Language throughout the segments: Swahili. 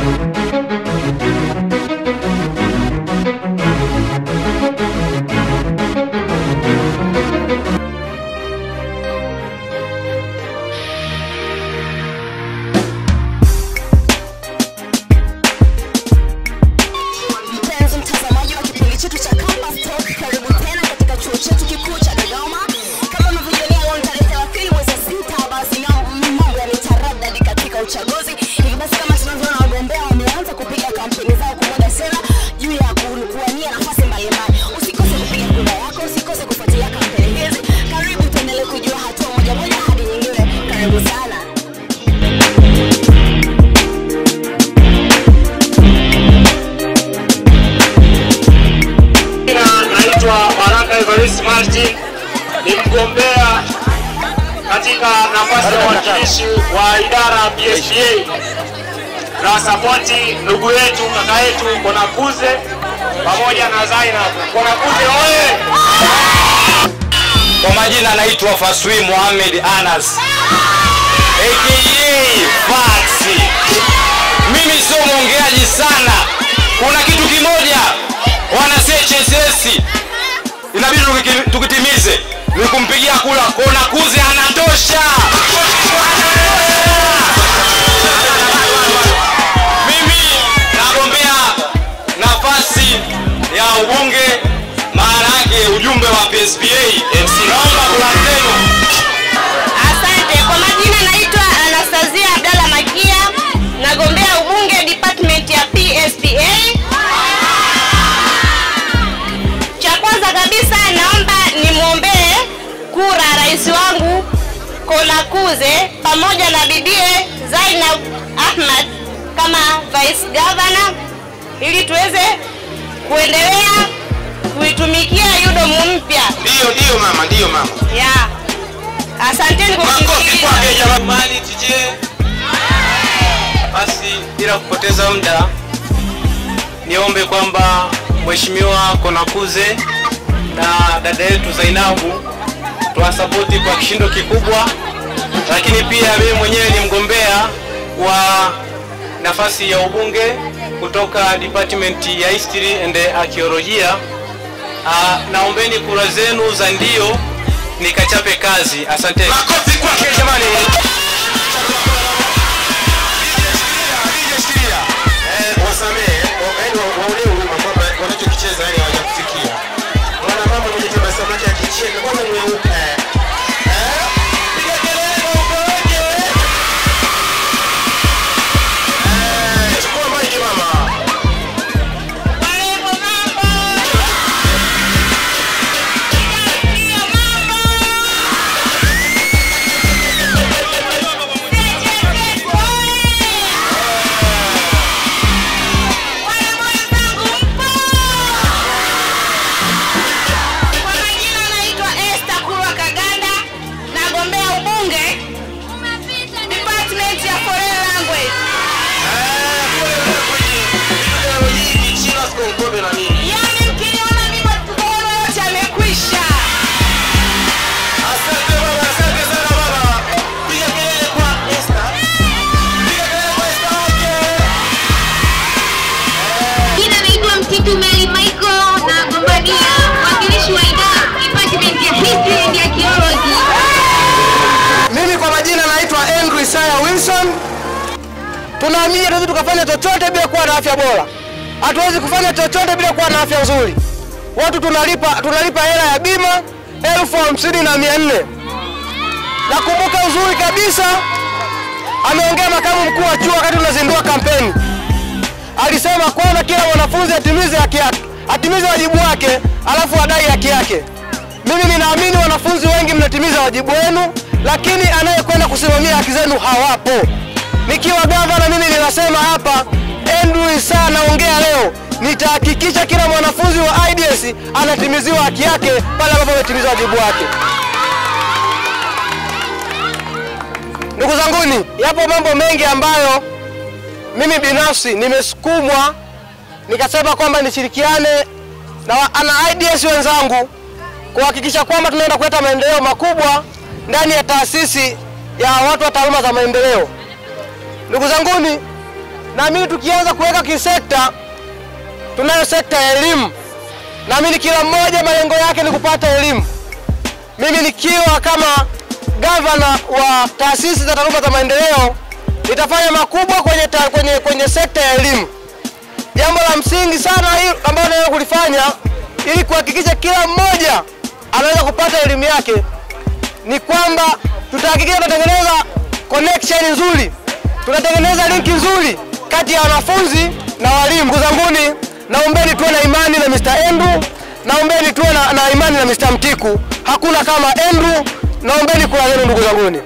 Mpenzi mtazamaji wa kipindi chetu cha Campus Talk, karibu tena katika chuo chetu kikuu cha Dodoma. Kama mnavyojionea leo ni tarehe 30 mwezi wa sita, basi na mambo yametaradadi katika uchaguzi. Hivi basi kama tunavyoona wagombea wameanza kupiga kampeni zao kumwaga sera juu ya ku- kuwania nafasi mbalimbali. Usikose kupiga kura yako, usikose kufuatilia kampeni hizi. Karibu tuendelee kujua hatua moja moja hadi nyingine. Karibu sana. Jina naitwa Baraka Evarist Martin, ni mgombea katika nafasi ya uwakilishi wa idara ya PSPA na sapoti ndugu yetu kaka yetu Konakuze pamoja na Zainab. Konakuze oye! Kwa majina naitwa Faswi Mohamed Anas aka Faxi. Mimi sio mwongeaji sana. Kuna kitu kimoja wana CHSS inabidi tukiki- tukitimize ni kumpigia kula Kona Kuze, anatosha. Mimi nagombea nafasi ya ubunge, maana yake ujumbe wa PSPA MC. Naomba kula zenu. Asante. Kwa majina naitwa Anastasia Abdalla Makia, nagombea ubunge department ya PSPA. Cha kwanza kabisa naomba nimwombee kura rais wangu Konakuze pamoja na bibie Zainab Ahmad kama vice governor ili tuweze kuendelea kuitumikia UDOM mpya. Ndio, ndio mama, ndio mama. Ya. Asanteni kwa Makofi kunisikiliza. kwake jamani. mali tije. Basi bila kupoteza muda, niombe kwamba Mheshimiwa Konakuze na dada yetu Zainabu tuwasapoti kwa kishindo kikubwa, lakini pia mimi mwenyewe ni mgombea wa nafasi ya ubunge kutoka department ya history and archaeolojia. Ah, naombeni kura zenu za ndio nikachape kazi. Asante. Makofi kwake jamani. Wasamehe, yaani waonee huruma kwamba wanachokicheza yani hawajakufikia. Mwana mama mwenye tabasamu lake akicheka kwanza mweupe. Eh? Piga kelele kwa upeweke. Eh, chukua maiki mama. Kwa majina naitwa Esther Kurwa Kaganda, nagombea ubunge department ya foreign language. Yaani mkiniona mimi mkono yote amekwisha. Asante baba, asante sana baba. Piga kelele kwa Esther. Piga kelele kwa Esther okay. Jina naitwa Mtitu Meli Michael na gombania mwakilishi wa idara department ya history and archaeology. Mimi kwa majina naitwa Andrew Isaya Wilson. Tunaamini hatuwezi tukafanya chochote bila kuwa na afya bora. Hatuwezi kufanya chochote bila kuwa na afya nzuri. Watu tunalipa tunalipa hela ya bima elfu hamsini na mia nne. Nakumbuka uzuri kabisa, ameongea makamu mkuu wa chuo wakati tunazindua kampeni, alisema kwanza kila mwanafunzi atimize haki yake, atimize wajibu wake, alafu adai haki yake. Mimi ninaamini wanafunzi wengi mnatimiza wajibu wenu, lakini anayekwenda kusimamia haki zenu hawapo. Nikiwa gavana, mimi ninasema hapa, Andrew Issa naongea leo, nitahakikisha kila mwanafunzi wa IDS anatimiziwa haki yake pale ambapo ametimiza wajibu wake. Ndugu zanguni, yapo mambo mengi ambayo mimi binafsi nimesukumwa nikasema kwamba nishirikiane na wa- na IDS wenzangu kuhakikisha kwamba tunaenda kuleta maendeleo makubwa ndani ya taasisi ya watu wa taaluma za maendeleo. Ndugu zanguni, naamini tukianza kuweka kisekta, tunayo sekta ya elimu. Naamini kila mmoja malengo yake ni kupata elimu. Mimi nikiwa kama gavana wa taasisi za taaluma za maendeleo nitafanya makubwa kwenye, ta, kwenye, kwenye sekta ya elimu. Jambo la msingi sana hili ambalo naweza kulifanya ili kuhakikisha kila mmoja anaweza kupata elimu yake ni kwamba tutahakikisha tunatengeneza connection nzuri, tunatengeneza linki nzuri kati ya wanafunzi na walimu. Ndugu zanguni, naombeni tuwe na imani na Mr. Andrew, naombeni tuwe na, na imani na Mr. Mtiku. Hakuna kama Andrew, naombeni kura zenu ndugu zanguni.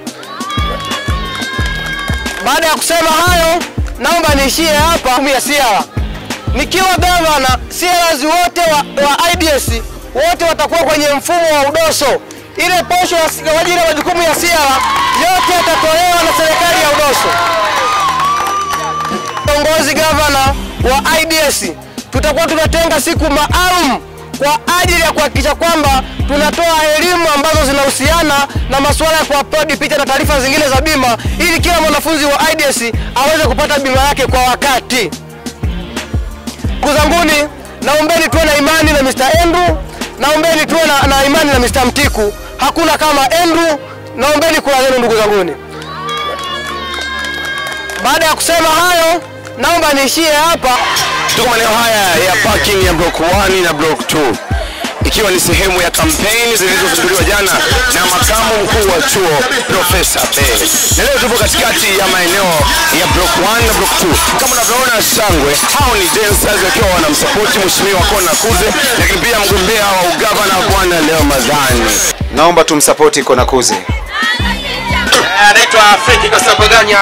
Baada ya kusema hayo, naomba niishie hapa ya Siara. Nikiwa gavana, CRs wote wa, wa IDS wote watakuwa kwenye mfumo wa udoso. Ile posho ya- kwa ajili ya majukumu ya Siara yote yatatolewa na serikali ya udoso. Kiongozi gavana wa IDS, tutakuwa tunatenga siku maalum kwa ajili ya kuhakikisha kwamba tunatoa elimu ambazo zinahusiana na masuala ya kuupload picha na taarifa zingine za bima, ili kila mwanafunzi wa IDS aweze kupata bima yake kwa wakati. Ndugu zanguni, naombeni tuwe na imani na Mr. Andrew, naombeni tuwe na, na imani na Mr. Mtiku. Hakuna kama Andrew, naombeni kura zenu ndugu zanguni. Baada ya kusema hayo, naomba niishie hapa. Tuko maeneo haya ya parking ya block 1 na block 2 ikiwa ni sehemu ya kampeni zilizozinduliwa jana na makamu mkuu wa chuo Profesa Bele. Na leo tupo katikati ya maeneo ya block 1 na block 2. Kama unavyoona shangwe, hao ni dancers wakiwa wanamsapoti mheshimiwa Kona Kuze, lakini pia mgombea wa ugavana bwana Leo Madhani. Naomba tumsapoti Konakuze. Anaitwa Fredi Kasabaganya.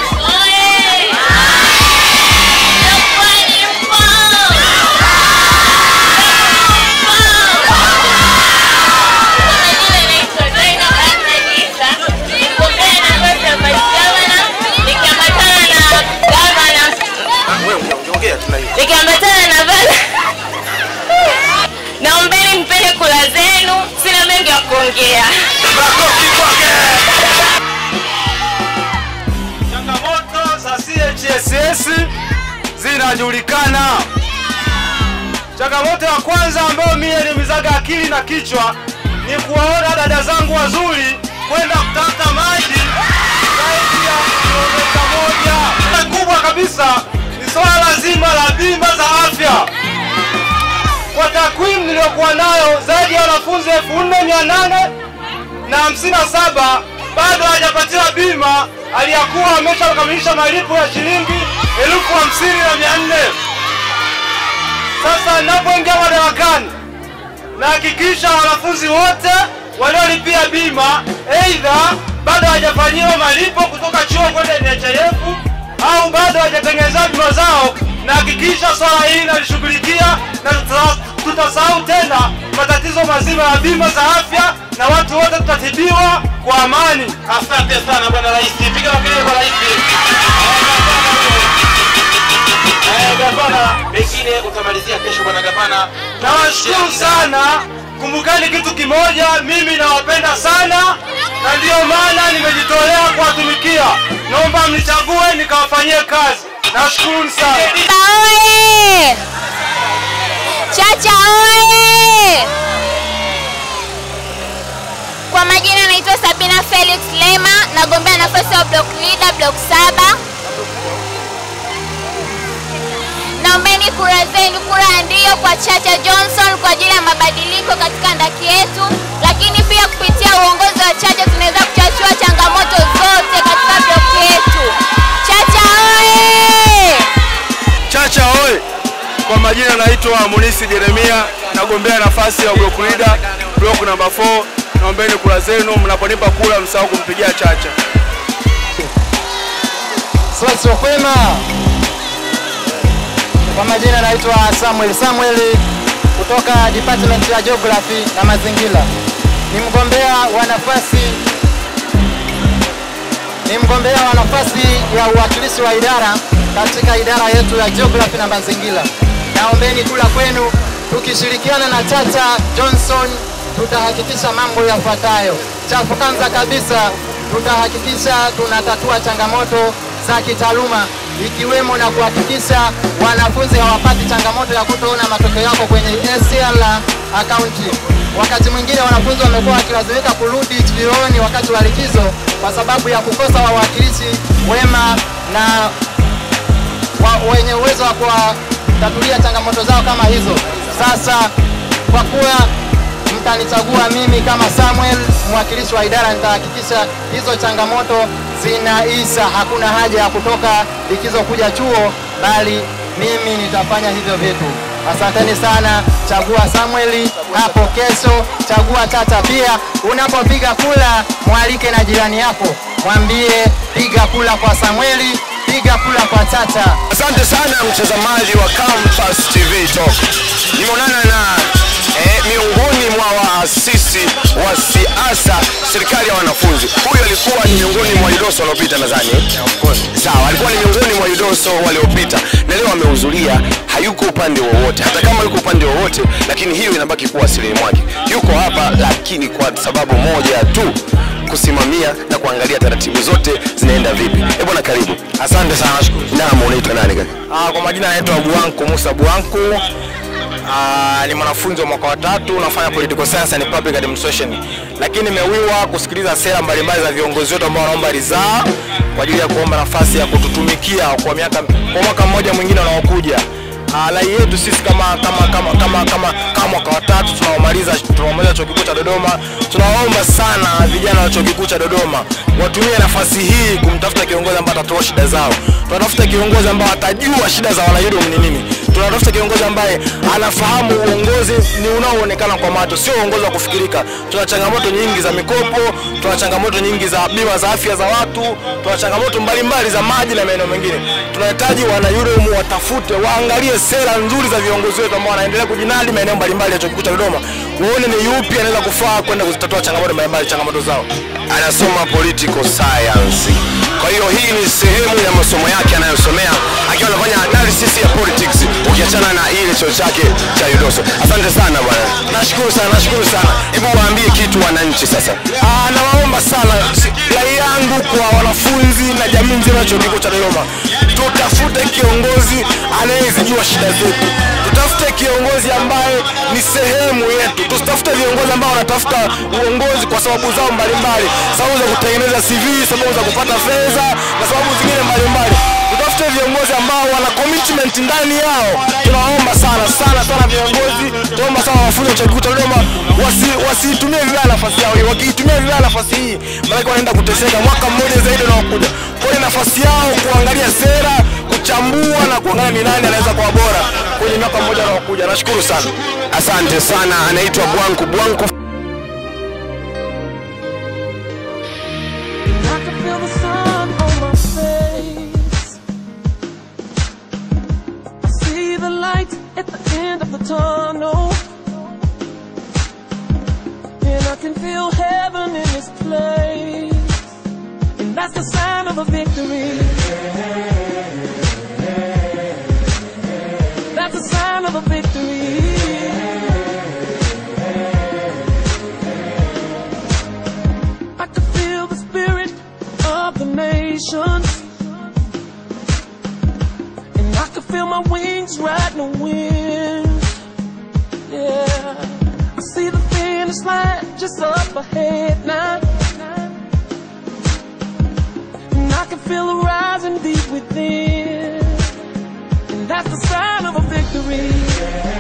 nikiambatana na baba naombeni mpende kula zenu sina mengi ya kuongea Changamoto za CHSS zinajulikana. Changamoto ya kwanza ambayo mimi ilimizaga akili na kichwa ni kuwaona dada zangu wazuri kwenda kutafuta maji zaidi ya kilomita moja. Na kubwa kabisa ni swala zima la bima za afya. Kwa takwimu niliyokuwa nayo, zaidi ya wanafunzi elfu nne mia nane na hamsini na saba bado hajapatiwa bima aliyakuwa ameshakamilisha malipo ya shilingi elfu hamsini na mia nne. Sasa ninapoingia madarakani nahakikisha wanafunzi wote waliolipia bima aidha bado hawajafanyiwa malipo kutoka chuo kwenda NHIF au bado hawajatengeneza bima zao, nahakikisha swala hili nalishughulikia na tuta- tutasahau tena matatizo mazima ya bima za afya na watu wote tutatibiwa kwa amani. Asante sana bwana rais, piga makelele kwa rais. Eh, gavana, pengine utamalizia kesho bwana gavana. Nawashukuru sana. Kumbukani kitu kimoja, mimi nawapenda sana na ndiyo maana nimejitolea kuwatumikia. Naomba mnichague nikawafanyie kazi. Nawashukuruni sana. Oye! Chacha oye! Kwa majina naitwa Sabina Felix Lema, nagombea nafasi ya block leader block saba. Naombeni kura zenu, kura ya ndio kwa Chacha Johnson kwa ajili ya mabadiliko katika ndaki yetu, lakini pia kupitia uongozi wa Chacha tunaweza kuchachua changamoto zote katika block yetu. Chacha oye! Chacha oye! Kwa majina naitwa Munisi Jeremia, nagombea nafasi ya block leader block namba 4. Naombeni kura zenu, mnaponipa kura msahau kumpigia Chacha. Swali kwema. Kwa majina naitwa Samuel Samuel kutoka Department ya Geography na Mazingira. Ni mgombea wa nafasi ni mgombea wa nafasi ya uwakilishi wa idara katika idara yetu ya Geography na Mazingira. Naombeni kula kwenu, tukishirikiana na Chacha Johnson tutahakikisha mambo yafuatayo. Cha kwanza kabisa tutahakikisha tunatatua changamoto za kitaaluma ikiwemo na kuhakikisha wanafunzi hawapati changamoto ya kutoona matokeo yako kwenye SCL akaunti. Wakati mwingine wanafunzi wamekuwa wakilazimika kurudi vyuoni wakati wa likizo kwa sababu ya kukosa wawakilishi wema na wa, wenye uwezo wa kuwatatulia changamoto zao kama hizo. Sasa kwa kuwa mtanichagua mimi kama Samuel, mwakilishi wa idara, nitahakikisha hizo changamoto zinaisha. Hakuna haja ya kutoka likizo kuja chuo, bali mimi nitafanya hivyo vitu. Asanteni sana, chagua Samueli hapo kesho, chagua Tata pia. Unapopiga kula, mwalike na jirani yako, mwambie piga kula kwa Samueli, piga kula kwa Tata. Asante sana mtazamaji wa Campus TV Talk. Nimeonana na eh, miongoni mwa waasisi wa siasa serikali ya wanafunzi. Huyu alikuwa ni miongoni mwa UDOSO waliopita nadhani. Sawa, alikuwa ni miongoni mwa UDOSO waliopita na leo amehudhuria, hayuko upande wowote. Hata kama yuko upande wowote, lakini hiyo inabaki kuwa asili mwake. Yuko hapa lakini kwa sababu moja tu kusimamia na kuangalia taratibu zote zinaenda vipi. Eh bwana, karibu. Asante sana, nashukuru. Naam, unaitwa nani kaka? Ah, kwa majina naitwa Buanku Musa Buanku. Ah, ni mwanafunzi wa mwaka wa tatu nafanya political science and public administration, lakini nimewiwa kusikiliza sera mbalimbali za viongozi wetu ambao wanaomba ridhaa kwa ajili ya kuomba nafasi ya kututumikia kwa miaka kwa mwaka mmoja mwingine unaokuja. Ah, rai yetu sisi kama kama kama kama kama kama mwaka wa tatu tunaomaliza tunaomaliza chuo kikuu cha Dodoma, tunawaomba sana vijana wa chuo kikuu cha Dodoma watumie nafasi hii kumtafuta kiongozi ambaye atatoa shida zao. Tunatafuta kiongozi ambaye atajua shida za wanayudo ni nini. Tunatafuta kiongozi ambaye anafahamu uongozi ni unaoonekana kwa macho, sio uongozi wa kufikirika. Tuna changamoto nyingi za mikopo, tuna changamoto nyingi za bima za afya za watu, tuna changamoto mbalimbali za maji na maeneo mengine. Tunahitaji wanayudomu watafute, waangalie sera nzuri za viongozi wetu ambao wanaendelea kujinadi maeneo mbalimbali ya chuo kikuu cha Dodoma, waone ni yupi anaweza kufaa kwenda kuzitatua changamoto mbalimbali changamoto zao. Anasoma political science. Kwa hiyo hii ni sehemu ya masomo yake anayosomea akiwa anafanya analysis ya politics, ukiachana na ile chuo chake cha UDOSO. Asante sana bwana. Nashukuru sana, nashukuru sana. Hebu waambie kitu wananchi sasa. Ah, nawaomba sana si- rai yangu kwa wanafunzi na jamii nzima ya chuo kikuu cha Dodoma, tutafute kiongozi anayezijua shida zetu, tutafute kiongozi ambaye ni sehemu yetu, tusitafute viongozi ambao wanatafuta uongozi kwa sababu zao mbalimbali, sababu za kutengeneza CV, sababu za kupata fedha na sababu zingine mbalimbali. Tutafute viongozi ambao wana commitment ndani yao. Tunawaomba sana sana sana viongozi, tunaomba sana wanafunzi wa chuo kikuu cha Dodoma wasi, wasiitumie vibaya nafasi yao hii. Wakiitumia vibaya nafasi hii, maanake wanaenda kuteseka mwaka mmoja zaidi unaokuja. Kwa hiyo nafasi yao kuangalia sera, kuchambua na kuangalia ni nani anaweza kuwa bora kwenye mwaka mmoja unaokuja. Nashukuru sana, asante sana. Anaitwa Bwanku Bwanku. I can feel the sun on my face. I see the light at the end of the tunnel. And I can feel heaven in this place. And that's the sign of a victory. That's a sign of a victory. I can feel the spirit of the nations. And I can feel my wings riding the wind. Yeah. I see the finish line just up ahead now. And I can feel it rising deep within. And that's the sign of a victory.